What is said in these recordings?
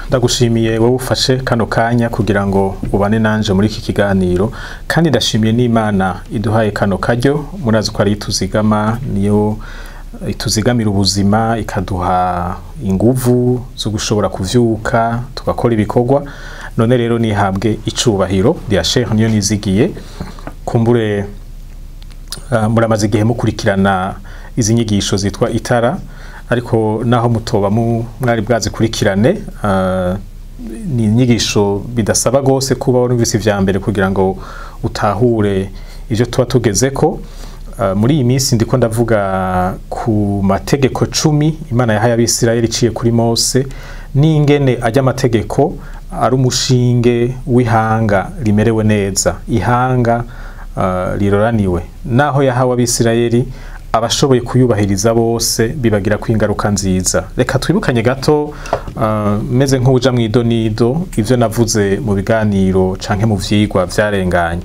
ndagushimiye wowe ufashe kano kanya kugira ngo ubane nanje muri iki kiganiro kandi ndashimiye n'imana iduhaye kano karyo murazi ko ari ituzigama niyo ituzigamira ubuzima ikaduha inguvu zo gushobora kuvyuka tugakora ibikorwa none rero nihabwe icubahiro rya Sheikh niyo nizigiye kumbure uh, muramaze igihe mukurikirana izi nyigisho zitwa itara ariko naho mutoba mwari bwazikurikirane uh, ni inyigisho bidasaba gose kuba warumvise ivya mbere kugira ngo utahure ivyo tuba tugezeko uh, muri iyi minsi ndiko ndavuga ku mategeko cumi imana yahaye abisirayeli iciye kuri mose n'ingene ajya amategeko ari umushinge w'ihanga rimerewe neza ihanga uh, riroraniwe naho yahawe abisirayeli abashoboye kuyubahiriza bose bibagira ko ingaruka nziza reka twibukanye gato uh, meze nk'uja mu idonido ivyo navuze mu biganiro canke mu vyigwa vyarenganye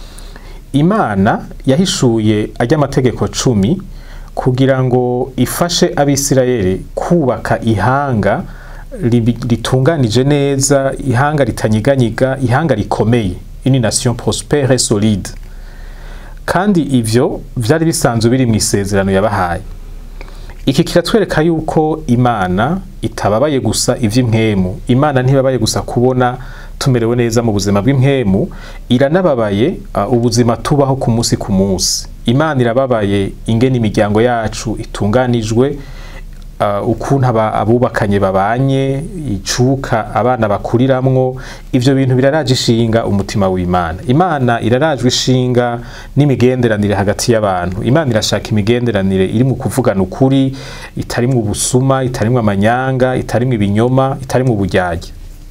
imana yahishuye ajya amategeko cumi kugira ngo ifashe abisirayeli kubaka ihanga ritunganije neza ihanga ritanyiganyiga ihanga rikomeye une nation prospère et solide kandi ivyo vyari bisanzwe biri mu isezerano yabahaye iki kiratwereka yuko imana itababaye gusa ivy'impwemu imana ntibabaye gusa kubona tumerewe neza mu buzima bw'impwemu iranababaye uh, ubuzima tubaho ku munsi ku munsi imana irababaye ingene imiryango yacu itunganijwe uh, ukuntu abubakanye babanye icuka abana bakuriramwo ivyo bintu biraraje ishinga umutima w'imana imana irarajwe ishinga n'imigenderanire hagati y'abantu imana irashaka imigenderanire iri mu kuvugana ukuri itarimwo ubusuma itarimwo amanyanga itarimwo ibinyoma itarimwo uburyarya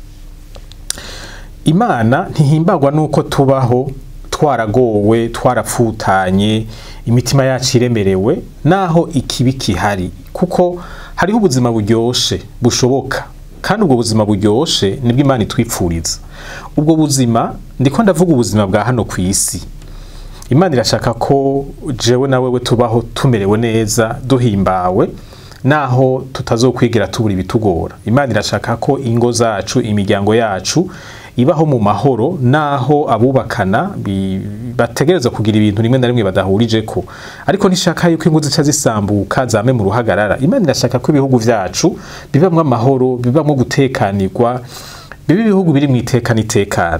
imana ntihimbagwa nuko tubaho twaragowe twarapfutanye imitima yacu iremerewe naho ikibi kihari kuko hariho ubuzima buryoshe bushoboka kandi ubwo buzima buryoshe nibwo imana itwipfuriza ubwo buzima ndiko ndavuga ubuzima bwa hano ku isi imana irashaka ko jewe na wewe tubaho tumerewe neza duhimbawe naho tutazokwigira tubura ibitugora imana irashaka ko ingo zacu imiryango yacu ibaho mu mahoro naho abubakana bategereza kugira ibintu rimwe na rimwe badahurije ko ariko ntishaka yuko ingo zica zisambuka zame mu ruhagarara imana irashaka ko ibihugu vyacu bibamwo amahoro bibamwo gutekanirwa bibe ibihugu biri mu itekana itekana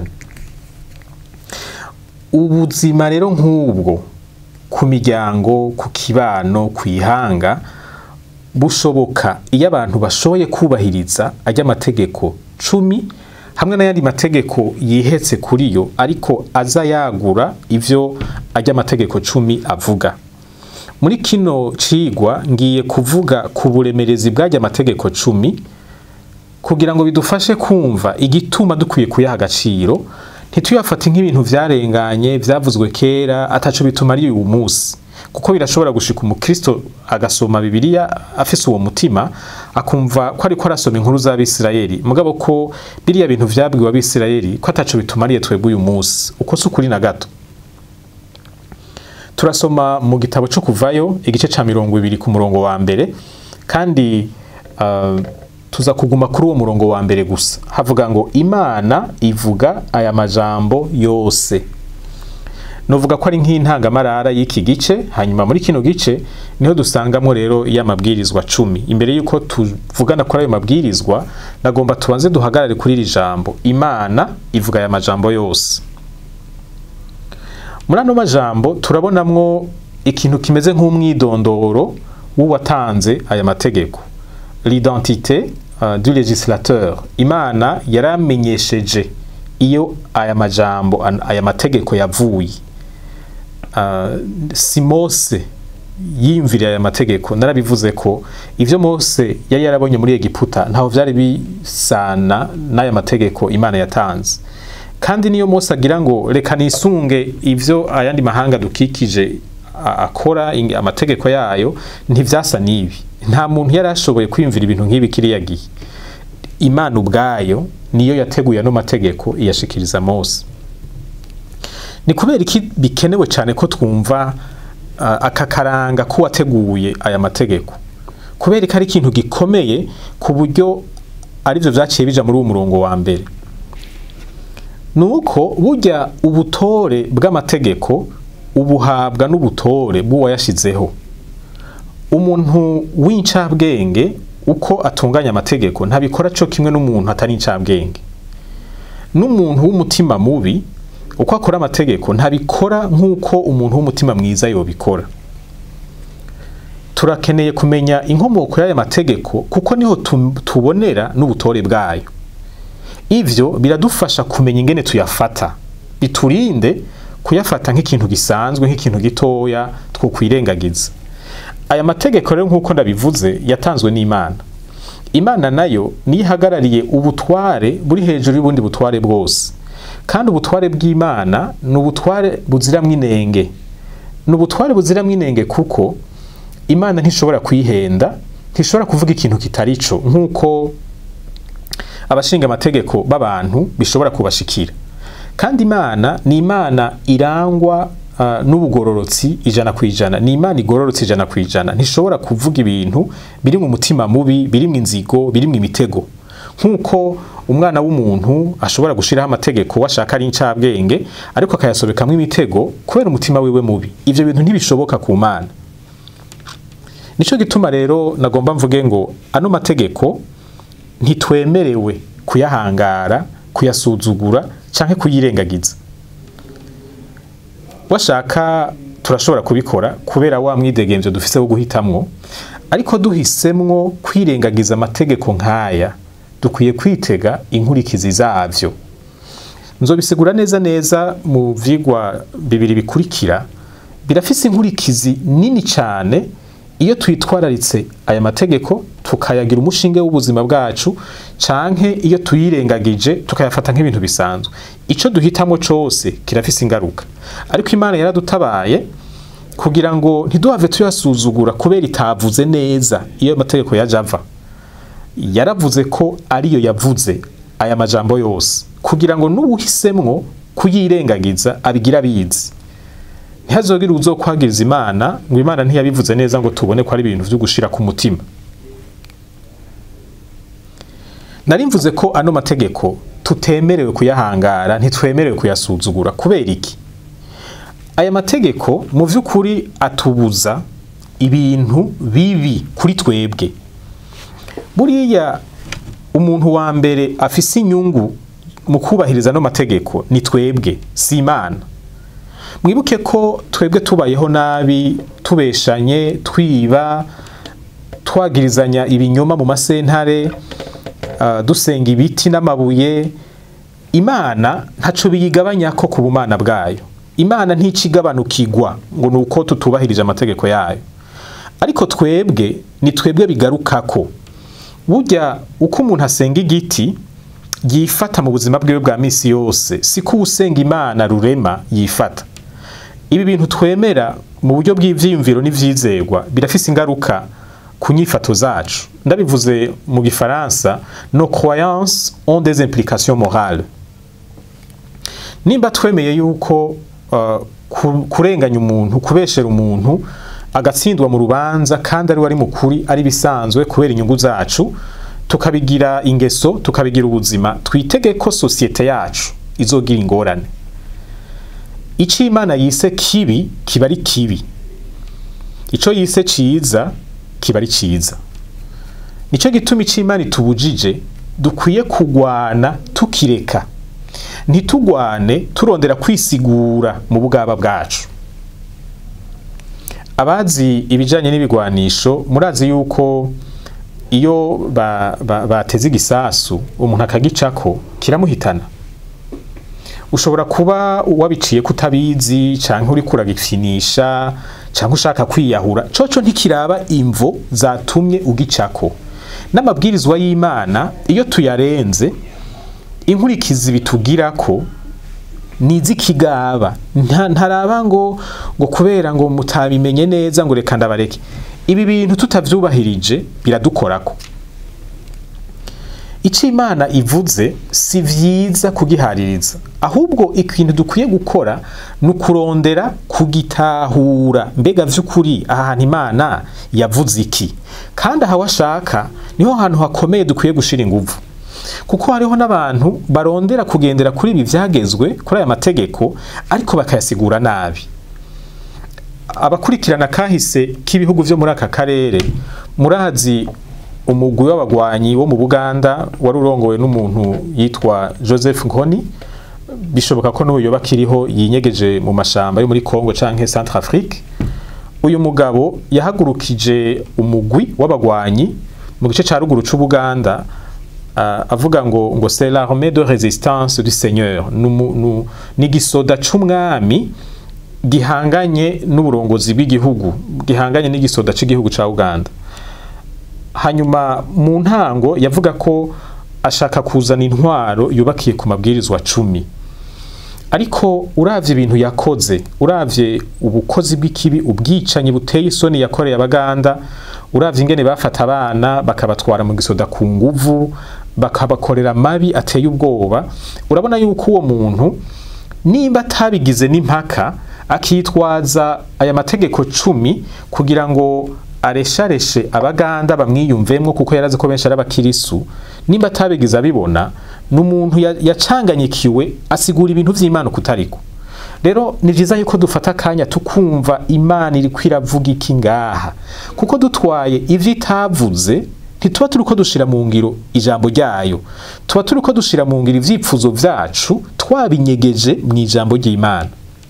ubuzima rero nk'ubwo ku miryango ku kibano ku ihanga bushoboka iyo abantu bashoboye kubahiriza ajya amategeko cumi hamwe n'ayandi mategeko yihetse kuri yo ariko aza yagura ivyo ajya amategeko cumi avuga muri kino cigwa ngiye kuvuga ku buremerezi bw'ajya amategeko cumi kugira ngo bidufashe kumva igituma dukwiye kuyaha agaciro ntituyafate nk'ibintu vyarenganye vyavuzwe kera ataco bituma ari uyu munsi kuko birashobora gushika umukristo agasoma bibiliya afise uwo mutima akumva ko ariko arasoma inkuru z'abisirayeli mugabo ko biriya bintu vyabwiwe abisirayeli ko ataco bitumariye twebwe uyu munsi uko si ukuri na gato turasoma mu gitabo co kuvayo igice ca mirongo ibiri ku murongo wa mbere kandi uh, tuza kuguma kuri uwo murongo wa mbere gusa havuga ngo imana ivuga aya majambo yose novuga ko ari nk'intangamarara y'iki gice hanyuma muri kino gice niho dusangamo rero y'amabwirizwa cumi imbere y'uko tuvugana kuri ayo mabwirizwa nagomba tubanze duhagarare kuri iri jambo imana ivuga aya majambo yose muri ano majambo turabonamwo ikintu kimeze nk'umwidondoro w'uwatanze aya mategeko l'identité uh, du législateur imana yaramenyesheje iyo aya majambo aya mategeko yavuye uh, si mose yiyumviriye aya mategeko narabivuze ko ivyo mose yari yarabonye muri egiputa ntaho vyari bisana n'aya mategeko imana yatanze kandi niyo mose agira ngo reka nisunge ivyo ayandi mahanga dukikije akora amategeko yayo ntivyasa n'ibi nta muntu yari ashoboye kwiyumvira ibintu nk'ibi kiriya gihe imana ubwayo niyo yateguye ano mategeko iyashikiriza mose ni kubera iki bikenewe cyane ko twumva uh, aka karanga k'uwateguye aya mategeko kubera ko ari ikintu gikomeye ku buryo arivyo vyaciye bija muri uwo murongo wa mbere nuko burya ubutore bw'amategeko ubuhabwa n'ubutore bw'uwayashizeho umuntu w'incabwenge uko atunganya amategeko ntabikora co kimwe n'umuntu atari incabwenge n'umuntu w'umutima mubi uko akora amategeko ntabikora nk'uko umuntu w'umutima mwiza yobikora turakeneye kumenya inkomoko y'aya mategeko kuko niho tu- tubonera n'ubutore bwayo ivyo biradufasha kumenya ingene tuyafata biturinde kuyafata nk'ikintu gisanzwe nk'ikintu gitoya twokwirengagiza aya mategeko rero nk'uko ndabivuze yatanzwe n'imana imana nayo niyo ihagarariye ubutware buri hejuru y'ubundi butware bwose kandi ubutware bw'imana ni ubutware buziramwo inenge ni ubutware buziramwo inenge kuko imana ntishobora kwihenda ntishobora kuvuga ikintu kitari co nk'uko abashinga amategeko b'abantu bishobora kubashikira kandi imana ni imana irangwa uh, n'ubugororotsi ijana ku ijana ni imana igororotse ijana ku ijana ntishobora kuvuga ibintu biri mu mutima mubi biri mu inzigo biri mu imitego nk'uko umwana w'umuntu ashobora gushiraho amategeko washaka ari incabwenge ariko akayasobekamwo imitego kubera umutima wiwe mubi ivyo bintu ntibishoboka ku mana nico gituma rero nagomba mvuge ngo ano mategeko ntitwemerewe kuyahangara kuyasuzugura canke kuyirengagiza washaka turashobora kubikora kubera wa mwidegemvyo dufise wo guhitamwo ariko duhisemwo kwirengagiza amategeko nk'aya dukwiye kwitega inkurikizi zavyo nzobisigura neza neza mu vyigwa bibiri bikurikira birafise inkurikizi nini cane iyo twitwararitse aya mategeko tukayagira umushinge w'ubuzima bwacu canke iyo tuyirengagije tukayafata nk'ibintu bisanzwe ico duhitamwo cose kirafise ingaruka ariko imana yaradutabaye kugira ngo ntiduhave tuyasuzugura kubera itavuze neza iyo amategeko yaje ava yaravuze ko ariyo yavuze aya majambo yose kugira ngo n'uwuhisemwo kuyirengagiza abigira abizi ntihazogire uzokwagiriza imana ngo imana ntiyabivuze neza ngo tubone ko ari ibintu vyo gushira ku mutima nari mvuze ko ano mategeko tutemerewe kuyahangara ntitwemerewe kuyasuzugura kubera iki aya mategeko mu vy'ukuri atubuza ibintu bibi kuri twebwe buriya umuntu wa mbere afise inyungu mu kubahiriza ano mategeko ni twebwe si imana mwibuke ko twebwe tubayeho nabi tubeshanye twiba twagirizanya ibinyoma mu masentare uh, dusenga ibiti n'amabuye imana ntaco biyigabanya ko ku bumana bwayo imana nticigabanukigwa ngo ni uko tutubahirije amategeko yayo ariko twebwe ni twebwe bigarukako burya uko umuntu asenga igiti yifata mu buzima bwiwe bwa misi yose siko usenga imana rurema yifata ibi bintu twemera mu buryo bw'ivyiyumviro n'ivyizerwa birafise ingaruka ku nyifato zacu ndabivuze mu gifaransa nos croyances ont des implications morales nimba twemeye yuko uh, kurenganya umuntu kubeshera umuntu agatsindwa mu rubanza kandi ari wari mukuri ari bisanzwe kubera inyungu zacu tukabigira ingeso tukabigira ubuzima twitege ko sosiyete yacu izogira ingorane ico imana yise kibi kiba ari kibi ico yise ciza kiba ari ciza nico gituma ico imana itubujije dukwiye kugwana tukireka ntitugwane turondera kwisigura mu bwaba bwacu abazi ibijanye n'ibigwanisho murazi yuko iyo bateze ba, ba igisasu umuntu akagicako kiramuhitana ushobora kuba wabiciye kutabizi canke uri kuragifinisha canke ushaka kwiyahura coco ntikiraba imvo zatumye ugicako n'amabwirizwa y'imana iyo tuyarenze inkurikizi bitugirako nizikigaba ntaraba ngo ngo kubera ngo mutabimenye neza ngo reka ndabareke ibi bintu tutavyubahirije biradukorako ico imana ivuze si vyiza kugihaririza ahubwo ikintu dukwiye gukora ni ukurondera kugitahura mbega vy'ukuri aha hantu imana yavuze iki kandi aha washaka niho hantu hakomeye dukwiye gushira inguvu kuko hariho n'abantu barondera kugendera kuri ibi vyagezwe kuri aya mategeko ariko bakayasigura nabi abakurikirana kahise k'ibihugu vyo muri aka karere murazi umugwi w'abagwanyi wo mu Buganda wari urongowe n'umuntu yitwa Joseph Nkoni bishoboka ko n'uyu bakiriho yinyegeje mu mashamba yo muri Congo canke Centrafrique uyu mugabo yahagurukije umugwi w'abagwanyi mu gice ca ruguru c'Ubuganda uh, avuga ngo ngo c'est l'armée de résistance du Seigneur ni gisoda c'umwami gihanganye n'uburongozi bw'igihugu gihanganye n'igisoda c'igihugu ca Uganda hanyuma mu ntango yavuga ko ashaka kuzana intwaro yubakiye ku mabwirizwa cumi ariko uravye ibintu yakoze uravye ubukozi bw'ikibi ubwicanyi buteye isoni yakoreye abaganda uravye ingene bafata abana bakabatwara mu gisoda ku nguvu bakabakorera mabi ateye ubwoba urabona yuko uwo muntu nimba atabigize n'impaka akitwaza aya mategeko cumi kugira ngo areshareshe abaganda bamwiyumvemwo kuko yarazi ko benshi ari abakirisu nimba atabigize abibona ni umuntu yacanganyikiwe asigura ibintu vy'imana kutariko rero ni vyiza yuko dufata akanya tukumva imana iriko iravuga iki ngaha kuko dutwaye ivyo itavuze ntituba turiko dushira mu ngiro ijambo ryayo tuba turiko dushira mu ngiro ivyipfuzo vyacu twabinyegeje mu ijambo ry'imana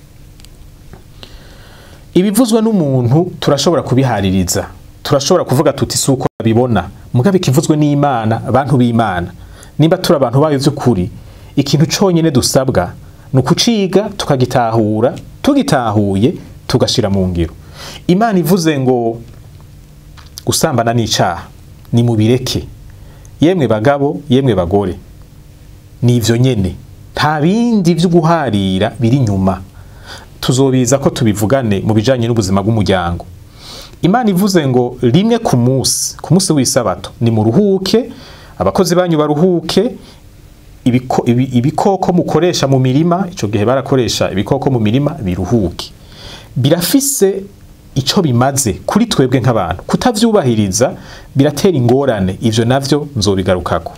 ibivuzwe n'umuntu turashobora kubihaririza turashobora kuvuga tuti si uko babibona mugabe ikivuzwe n'imana abantu b'imana nimba turi abantu bayo vy'ukuri ikintu conyene dusabwa ni ukuciga tukagitahura tugitahuye tugashira mu ngiro imana ivuze ngo gusambana n'icaha ni mubireke yemwe bagabo yemwe bagore ni ivyo nyene nta bindi vyo guharira biri nyuma tuzobiza ko tubivugane mu bijanye n'ubuzima bw'umuryango imana ivuze ngo rimwe ku munsi ku munsi w'isabato ni muruhuke abakozi banyu baruhuke ibiko, ibi, ibikoko mukoresha mu mirima ico gihe barakoresha ibikoko mu mirima biruhuke birafise ico bimaze kuri twebwe nk'abantu kutavyubahiriza biratera ingorane ivyo navyo nzobigarukako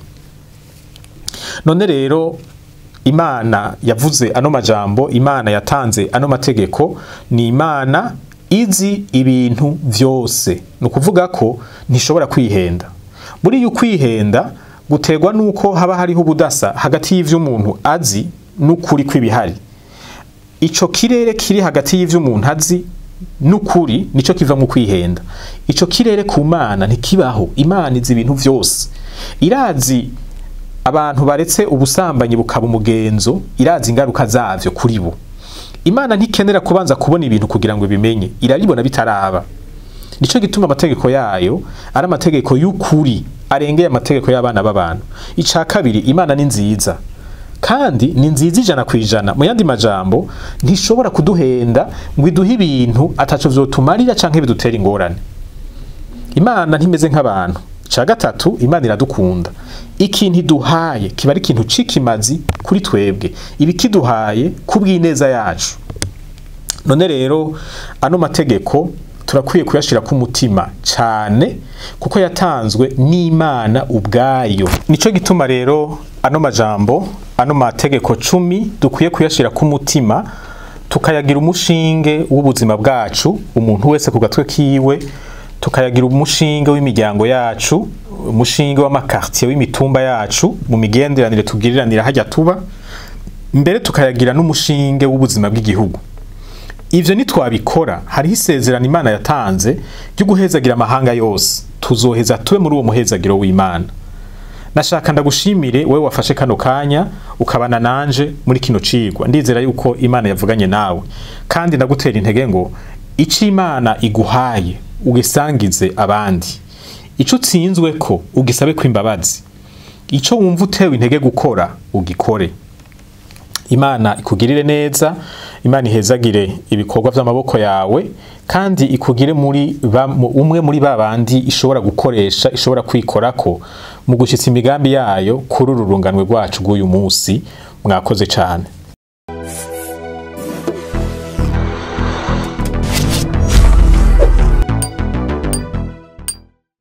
none rero imana yavuze ano majambo imana yatanze ano mategeko ni imana izi ibintu vyose ni ukuvuga ko ntishobora kwihenda buriya ukwihenda guterwa nuko haba hariho ubudasa hagati y'ivyo umuntu azi n'ukuri kw'ibihari ico kirere kiri hagati y'ivyo umuntu azi n'ukuri nico kiva mu kwihenda ico kirere ku mana ntikibaho imana izi ibintu vyose irazi abantu baretse ubusambanyi bukaba umugenzo irazi ingaruka zavyo kuri bo imana ntikenera kubanza kubona ibintu kugira ngo bimenye irabibona bitaraba nico gituma amategeko yayo ari amategeko y'ukuri arengeye amategeko y'abana b'abantu ica kabiri imana ni nziza kandi ni nziza ijana ku ijana mu yandi majambo ntishobora kuduhenda ngo iduhe ibintu ataco vyotumarira canke bidutera ingorane imana ntimeze nk'abantu ca gatatu imana iradukunda ikintu iduhaye kiba ari ikintu c'ikimazi kuri twebwe iba ikiduhaye kubw'ineza yacu none rero ano mategeko turakwiye kuyashira ku mutima cane kuko yatanzwe n'imana ubwayo nico gituma rero ano majambo ano mategeko cumi dukwiye kuyashira ku mutima tukayagira umushinge w'ubuzima bwacu umuntu wese ku gatwe kiwe tukayagira umushinge w'imiryango yacu umushinge w'amakartier w'imitumba yacu mu migenderanire tugiriranira hajya tuba mbere tukayagira n'umushinge w'ubuzima bw'igihugu ivyo nitwabikora hariho isezerano imana yatanze ryo guhezagira amahanga yose tuzoheza tube muri uwo muhezagiro w'imana nashaka ndagushimire wewe wafashe kano kanya ukabana nanje muri kino cigwa ndizera yuko imana yavuganye nawe kandi ndagutera intege ngo ico imana iguhaye ugisangize abandi ico utsinzwe ko ugisabe ko imbabazi ico wumva utewe intege gukora ugikore imana ikugirire neza imana ihezagire ibikorwa vy'amaboko yawe kandi ikugire muri umwe muri babandi ishobora gukoresha ishobora kwikorako mu gushitsa imigambi yayo kuri uru runganwe rwacu rw'uyu munsi mwakoze cane